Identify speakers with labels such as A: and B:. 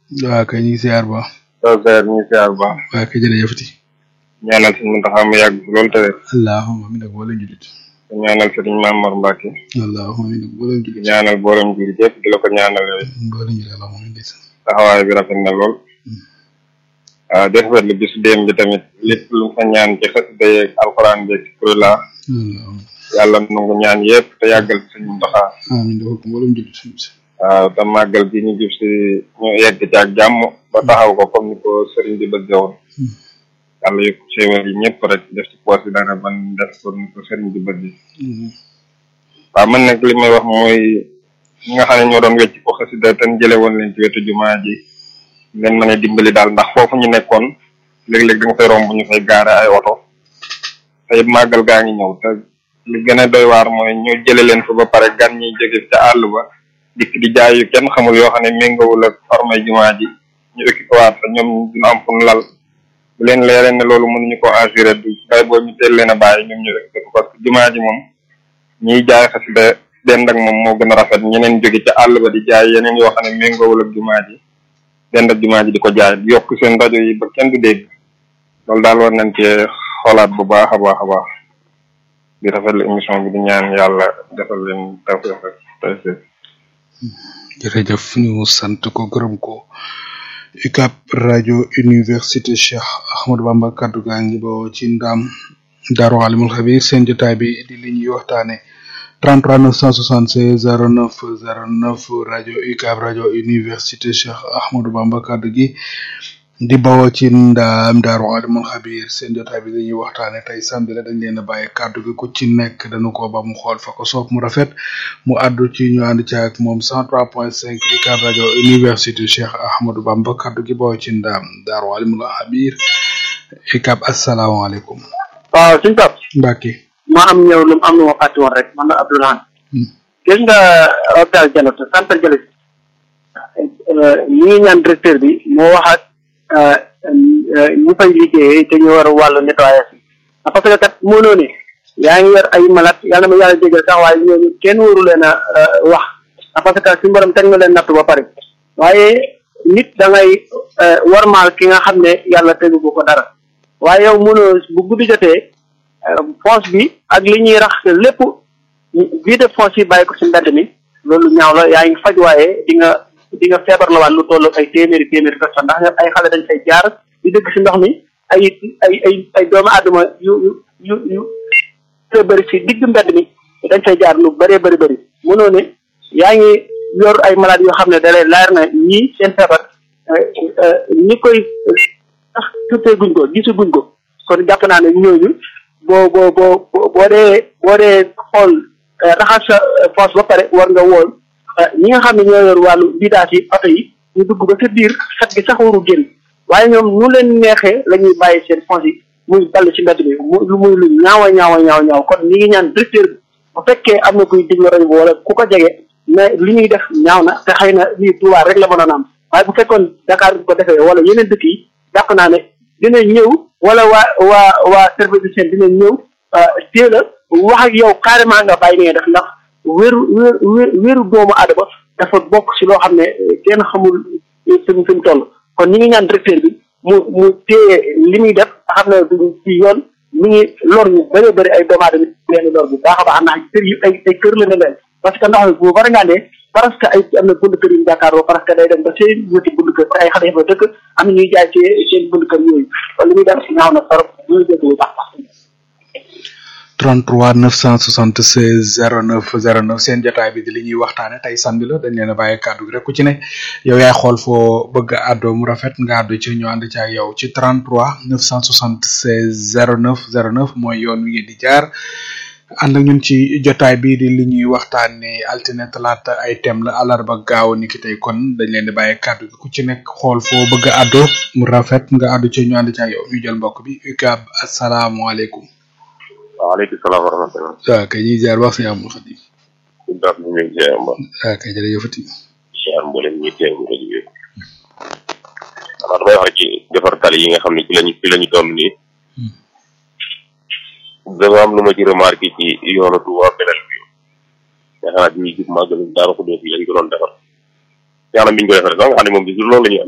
A: waaw kay ñu ngi siyaar bu baax
B: soo seer ñu ngi siyaar bu baax
A: waaw kay jërëjëfati
B: ñaanal sëñ Muntaxa mu yàgg loolu te wér
A: allahumma amin ak wala julit
B: ñaanal sëriñ Maam Mor Mbàkke
A: allahumma amin ak wala julit
B: ñaanal borom jur yëpp di la ko ñaanal yooyu
A: wala julit allahumma amin ndeysaan
B: taxawaay bi rafet na lool waaw di rafetlu bis démb bi tamit lépp lu fa ñaan ci xasida yeeg alxuraan beeg kurla
A: allahumma
B: yàlla nangu ñaan yëpp te yàggal sëñ Muntaxa
A: amin dafa ko wala julit
B: waaw te màggal gi ñu jub si ñu yegg ci ak jàmm ba taxaw ko comme ni ko sëriñ bi bëgge woon yàlla yëpp xéewal yi ñëpp rek def ci poos yi dara ban def ko ni ko sëriñ bi bëgge waaw man nag li may wax mooy ñi nga xam ne ñoo doon wecc ko xasida te jële woon leen ci wetu jumaa ji leen mën a dimbali daal ndax foofu ñu nekkoon léeg-léeg da nga fay romb ñu fay gaare ay oto te màggal gaa ngi ñëw te li gën a doy waar mooy ñu jële leen fa ba pare gan ñi jóge ca àll ba dikk di jaay yu kenn xamul yoo xam ne méngawul ak formay jumaa ji ñu occupé waat fa ñoom dina am fu ñu lal bu leen leeree ne loolu mënuñu ko assuré du bay boo ñu teel leen a bàyyi ñoom ñu occupé ko parce que jumaa ji moom ñiy jaay xasida dend ak moom moo gën a rafet ñeneen jóge ca àll ba di jaay yeneen yoo xam ne méngawul ak jumaa ji dend ak jumaa ji di ko jaay yokk seen rajo yi ba kenn du dégg loolu daal war nañ cee xoolaat bu baax a baax a baax di rafetlu émission bi di ñaan yàlla defal leen tawfeex ak tayseer
A: jërëjëf ñu sant ko gërëm ko UCAB rajo université Cheikh Ahmadou Bamba kaddu gaa ngi bawoo ci ndam Daaru Alimul Xabir seen jotaay bi di li ñuy waxtaane 33 976 09 09 rajo UCAB rajo université Cheikh Ahmadou Bamba kaddu gi di bawoo ci ndam Daaru Alimul Xabir seen jotaay bi dañuy waxtaane tey samedi la dañ leen a bàyyi kaddu gi ku ci nekk dañu ko ba mu xool fa ko soob mu rafet mu àddu ci ñu ànd ci ak moom 103.5 UCAB rajo université Cheikh Ahmadou Bamba kaddu gi bawoo ci ndam Daaru Alimul Xabir UCAB asalaamaaleykum.
C: waaw suñu pap
A: Mbacke.
C: ma am ñëw lu am lu ma fàtte woon rek man la Abdoulaye. gis nga hôpital Diallo centre Diallo ñi ngi ñaan directeur bi moo wax ak ñu fay liggéeyee te ñu war a wàllu nettoyage bi parce que kat mënoo ne yaa ngi yor ay malade yàlla na ma yàlla jégal sax waaye ñooñu kenn waru leen a wax parce que suñu borom teg na leen nattu ba pare waaye nit da ngay warmaal ki nga xam ne yàlla tegu ko dara waaye yow mënoo bu guddi jotee fosse bi ak li ñuy rax lépp bii de fosse yi bàyyi ko si mbedd mi loolu ñaaw la yaa ngi faj waaye di nga di nga feebar la waat lu toll ay téeméeri téeméeri personne ndax ay xale dañ fay jaar di dëkk si ndox mi ay ay ay ay doomu aadama yu yu yu yu te bëri si digg mbedd mi dañ fay jaar lu bëree bëri bëri mënoo ne yaa ngi yor ay malade yoo xam ne da lay leer na ñii seen feebar ñi koy sax tuutee guñ ko gisu guñ ko kon jàpp naa ne ñooñu boo boo boo boo dee boo dee xool raxas sa foos ba pare war nga wool ñi nga xam ne ñoo yor wàllu vidange yi oto yi ñu dugg ba sa biir xet gi sax waru génn waaye ñoom nu leen neexee la ñuy bàyyi seen foos yi muy ball ci mbedd bi mu lu muy lu ñaawa ñaawa ñaaw ñaaw kon ñi ngi ñaan directeur bi bu fekkee am na kuy diglu rajo wala ku ko jege mais li ñuy def ñaaw na te xëy na lii Touba rek la mënoon am waaye bu fekkoon Dakar bi ko defee wala yeneen dëkk yi jàpp naa ne dina ñëw wala waa waa waa service de seen dina ñëw teel a wax ak yow carrément nga bàyyi ni nga def ndax wéru wéru wéru doomu aadama dafa bokk ci loo xam ne kenn xamul fi mu fi mu toll kon ñi ngi ñaan directeur bi mu mu téye li muy def xam ne du ci yoon mi ngi lor ñu bëree bëri ay doomu aadama leen lor bu baax a baax ndax kër yi ay ay kër la ne leen parce que ndox mi bu bari ngaa ne parce que ay am na bunt kër yu jàkkaarloo parce que day dem ba seen wëti bunt kër ay xale fa dëkk am na ñuy jaay ci seen bunt kër yooyu kon li muy def ñaaw na torop ñu dégg bu baax
A: 33 976 09 09 seen jotaay bi di li ñuy waxtaane tey samedi la dañ leen a bàyyi kàddu gi rek ku ci ne yow yaay xool foo bëgg a àddoo mu rafet nga àddu ci ñu ànd ci ak yow ci 33 976 09 09 mooy yoon wi ngeen di jaar ànd ak ñun ci jotaay bi di li ñuy waxtaane altine talaata ay thème la alarba gaaw ni ki tey kon dañ leen di bàyyi kàddu gi ku ci nekk xool foo bëgg a àddoo mu rafet nga àddu ci ñu ànd ci ak yow ñu jël mbokk bi UCAB asalaamaaleykum
D: waaleykum salaam wa rahmatulah.
A: waaw kay ñuy ziar wax si amul xadim.
D: suñu baax ñu ngi ziar mbaa.
A: waaw kay jërëjëfati.
D: ziar mboolem ñi teew rajo bi. xanaa damay wax ci defar tali yi nga xam ne ci lañu ci lañu toll nii. dama am lu ma ci remarqué ci yoonu Touba beneen bi. nga xanaa bi ñuy jub màggal Daaru Xudoos yi lañ ko doon defar. yàlla mi ñu ko defaree sax nga xam ne moom bi loolu la ñu